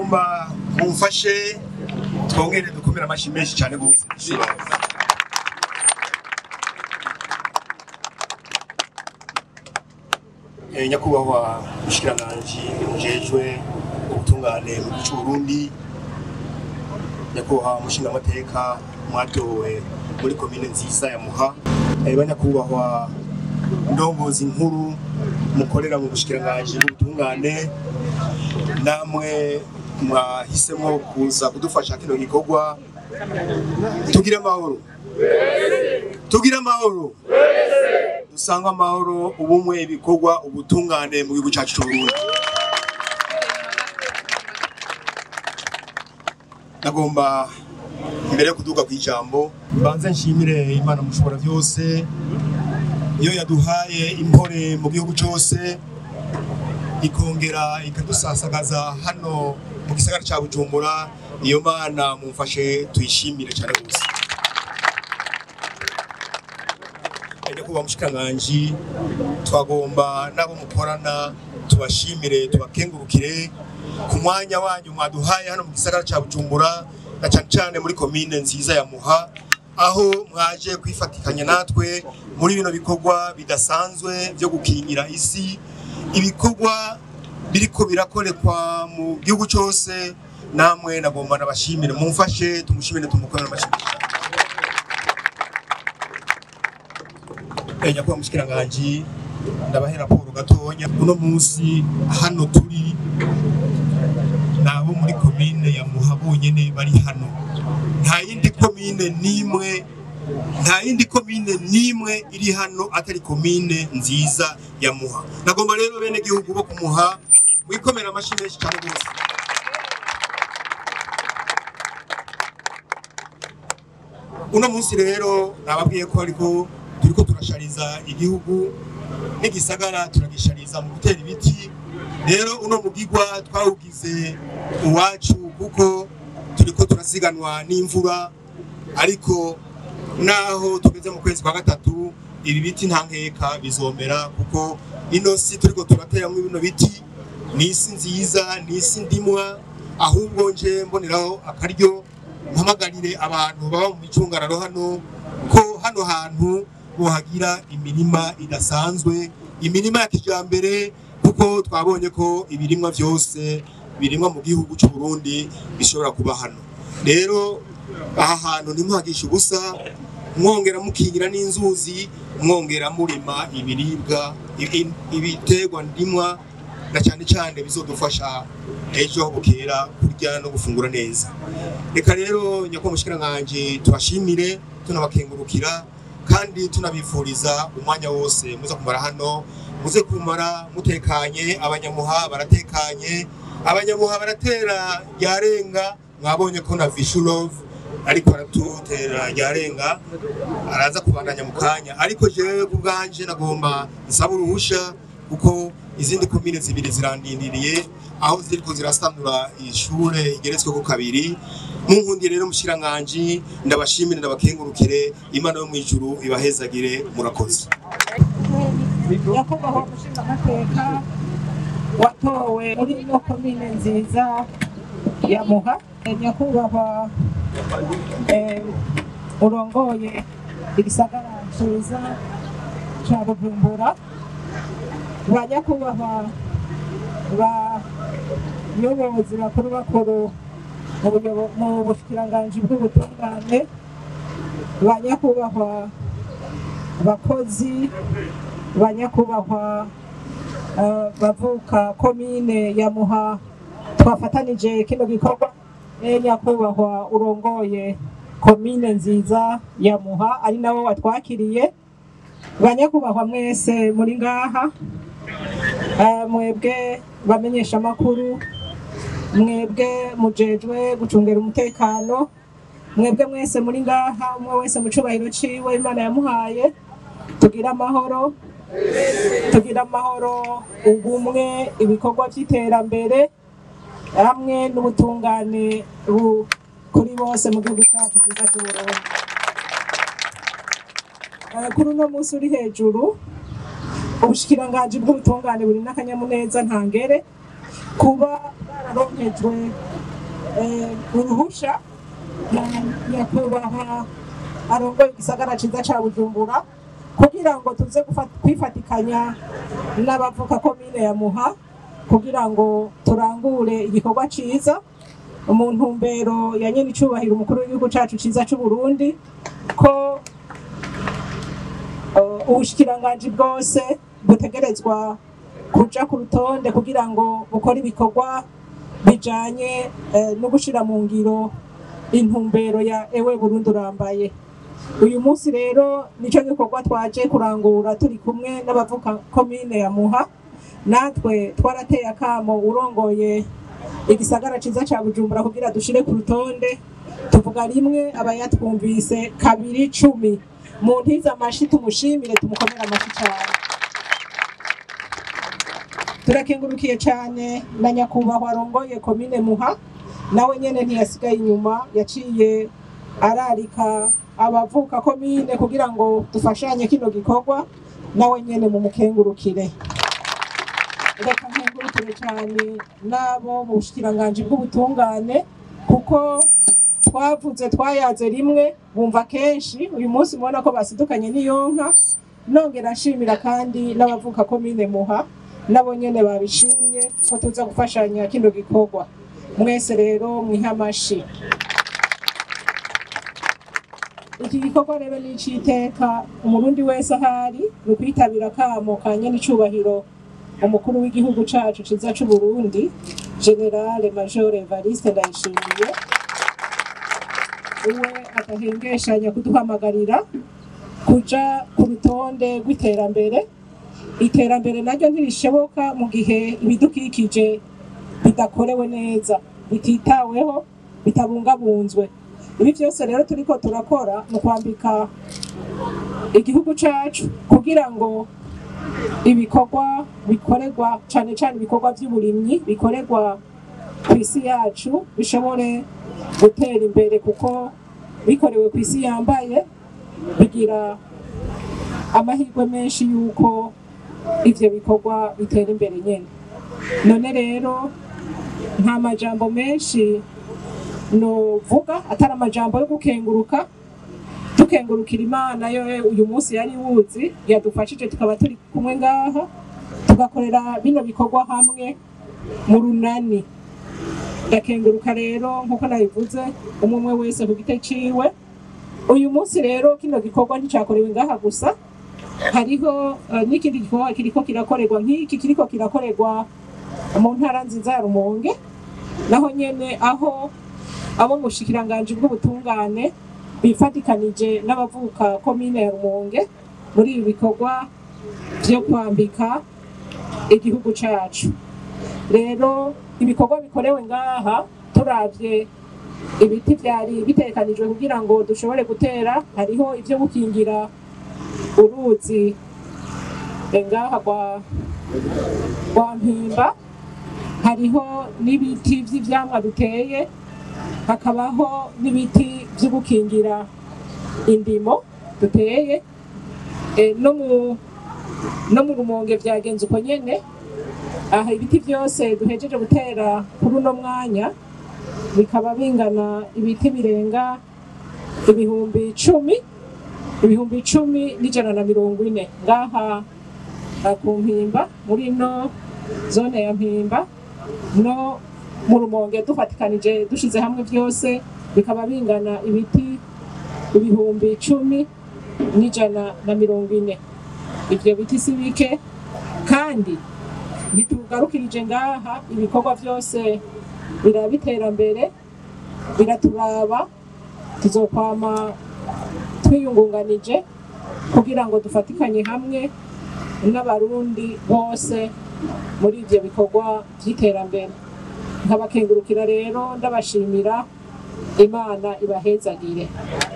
nagomba mumfashe twongere dukomere amashyi menshi cyane rwose Eh, nyakubahwa mushikiranganji mujejwe ubutungane mu gihugu cy'u Burundi nyakubahwa mushingamateka mwatowe muri komine nziza ya Muha Eh, banyakubahwa ndongozi nkuru mukorera mu bushikiranganji bw'ubutungane namwe mwahisemo kuza kudufasha kino gikorwa tugire amahoro tugire amahoro dusanga amahoro ubumwe ibikorwa ubutungane mu gihugu cyacu cy'u Burundi nagomba mbere yo kuduga ku ijambo banze nshimire imana mushobora byose iyo yaduhaye impore mu gihugu cyose ikongera ikadusasagaza hano mu gisagara cya bujumbura iyo mana mumfashe tuyishimire cyane rwose nyakubahwa mushikiranganji twagomba n'abo mukorana tubashimire tubakengurukire ku mwanya wanyu mwaduhaye hano mu gisagara cya bujumbura na cyane cyane muri komine nziza ya muha aho mwaje kwifatikanya natwe muri bino bikorwa bidasanzwe byo gukingira isi ibikorwa biriko birakorekwa mu gihugu cyose namwe nagomba nabashimire mumfashe tumushimire tumukorere amashyi Eh, nyakubahwa mushikiranganji ndabahe raporo gatonya uno munsi hano turi nabo muri komine ya muha bonyene bari hano nta yindi komine n'imwe nta yindi komine n'imwe iri hano atari komine nziza ya muha nagomba rero bene gihugu bo kumuha wikomera amashyi menshi cyane rwose uno munsi rero nababwiye ko ariko turiko turashariza igihugu n'igisagara turagishariza mu gutera ibiti rero uno mugigwa twawugize uwacu kuko turiko turasiganwa n'imvura ariko naho tugeze mu kwezi kwa gatatu ibi biti nta nkeka bizomera kuko ino si turiko turateramwo bino biti ni isi nziza ni isi ndimwa ahubwo nje mboneraho akaryo mpamagarire abantu baba mu micungararo hano ko hano hantu bohagira imirima idasanzwe imirima ya kijambere kuko twabonye ko ibirimwa byose birimwa mu gihugu cy'u Burundi bishobora kuba hano rero aha hantu ntimuhagishe ubusa mwongera mukingira n'inzuzi mwongera murima ibiribwa ibi- ibiterwa ndimwa na cyane cyane bizodufasha ejo aho bukera kurya no gufungura neza reka rero nyakubahwa mushikiranganji tubashimire tunabakengurukira kandi tunabifuriza umwanya wose muza kumara hano muze kumara mutekanye abanyamuha baratekanye abanyamuha baratera ryarenga mwabonye ko na vishulov ariko aratutera ryarenga araza kubandanya mu kanya ariko jewe ku bwanje nagomba nsaba uruhusha kuko izindi komine zibiri zirandindiriye aho ziriko zirasanura ishure igeretsweko kabiri munkundi rero mushikiranganji ndabashimire ndabakengurukire imana yo mw'ijuru ibahezagire murakoze nyakubahwa umushingamateka watowe muri ino komine nziza ya muha nyakubahwa eh, urongoye igisagara ciza ca bujumbura ba nyakubahwa bayobozi bakuru bakuru mu buyobo- mu bushikiranganji bw'ubutungane ba nyakubahwa abakozi ba nyakubahwa eh, bavuka komine ya muha twafatanije kino gikorwa e nyakubahwa urongoye komine nziza ya muha ari nabo watwakiriye ba nyakubahwa mwese muri ngaha eh, mwebwe bamenyesha amakuru mwebwe mujejwe gucungera umutekano mwebwe mwese muri ngaha umwe wese mu cubahiro ciwe imana yamuhaye tugire amahoro tugire amahoro ubumwe ibikorwa by'iterambere hamwe n'ubutungane bu- kuri bose mu gihugu cyacu cyiza cy'uburundi Eh, kuri uno munsi uri hejuru ubushikiranganji bw'ubutungane buri n'akanyamuneza ntangere kuba bwararonkejwe eh, uruhusha na nyakubahwa arongoye igisagara ciza ca bujumbura kugira ngo tuze gufa- kwifatikanya n'abavuka komine ya muha kugira ngo turangure igikorwa ciza mu ntumbero ya nyene icubahiro umukuru w'igihugu cacu ciza c'uburundi ko uh, ubushikiranganji bwose butegerezwa kuja ku rutonde kugira ngo bukore ibikorwa bijanye eh, no gushira mu ngiro intumbero ya ewe Burundi urambaye uyu munsi rero nico gikorwa twaje kurangura turi kumwe n'abavuka komine ya Muha natwe twarateye akamo urongoye igisagara ciza ca Bujumbura kugira dushire ku rutonde tuvuga rimwe abayatwumvise kabiri cumi mu ntiza amashi tumushimire tumukomere amashi cyane turakengurukiye cyane na nyakubahwa arongoye komine muha nawe nyene ntiyasigaye inyuma yaciye ararika abavuka komine kugira ngo dufashanye kino gikorwa nawe nyene mumukengurukire reka nkengurukire cyane n'abo mu bushikiranganji bw'ubutungane kuko twavuze twayaze rimwe bumva kenshi uyu munsi mubona ko basidukanye n'iyonka nongera nshimira kandi n'abavuka komine muha nabo nyene babishimye ko tuza gufashanya kino gikorwa mwese rero mwiha amashi iki gikorwa rero ni iciteka umurundi wese ahari ni ukwitabira akamo ka nyene icubahiro umukuru w'igihugu cacu ciza c'uburundi generale major evariste ndayishimiye uwe adahengeshanya kuduhamagarira kuja ku rutonde rw'iterambere iterambere naryo ntirishoboka mu gihe ibidukikije bidakorewe neza bititaweho bitabungabunzwe ibi byose rero turiko turakora mu kwambika igihugu cacu kugira ngo ibikorwa bikorerwa cane cane ibikorwa vy'uburimyi bikorerwa ku isi yacu bishobore gutera imbere kuko bikorewe ku isi yambaye bigira amahirwe menshi y'uko ivyo bikorwa bitera imbere nyene none rero nta majambo menshi novuga atari amajambo yo gukenguruka dukengurukira imana yo uyu munsi yari wuzi yadufashije tukaba turi kumwe ngaha tugakorera bino bikorwa hamwe mu runani ndakenguruka rero nk'uko nabivuze umwe umwe wese ku gite ciwe uyu munsi rero kino gikorwa nticakorewe ngaha gusa hariho eh, n'ikindi gikorwa kiriko kirakorerwa nk'iki kiriko kirakorerwa mu ntara nziza ya Rumonge naho nyene aho abo mu bushikiranganji bw'ubutungane bifatikanije n'abavuka komine ya Rumonge muri ibi bikorwa vyo kwambika igihugu cacu rero ibikorwa bikorewe ngaha turavye ibiti vyari bitekanijwe kugira ngo dushobore gutera hariho ivyo gukingira uruzi eh, ngaha rwa rwa mpimba hariho n'ibiti vy'ivyamwa duteye hakabaho n'ibiti vyo gukingira indimo duteye Eh, no mu no mu rumonge vyagenze uko nyene aha ibiti vyose duhejeje gutera kuri uno mwanya bikaba bingana ibiti birenga ibihumbi icumi ibihumbi icumi n'ijana na mirongo ine ngaha ah, ku mpimba muri ino zone ya mpimba no mu rumonge dufatikanije dushize hamwe byose bikaba bingana ibiti ibihumbi icumi n'ijana na mirongo ine ivyo biti si bike kandi ntitugarukirije ngaha ibikorwa byose biraba iterambere biraturaba tuzokwama twiyungunganije kugira ngo dufatikanye hamwe n'abarundi bose muri ivyo bikorwa vy'iterambere nkabakengurukira rero ndabashimira imana ibahezagire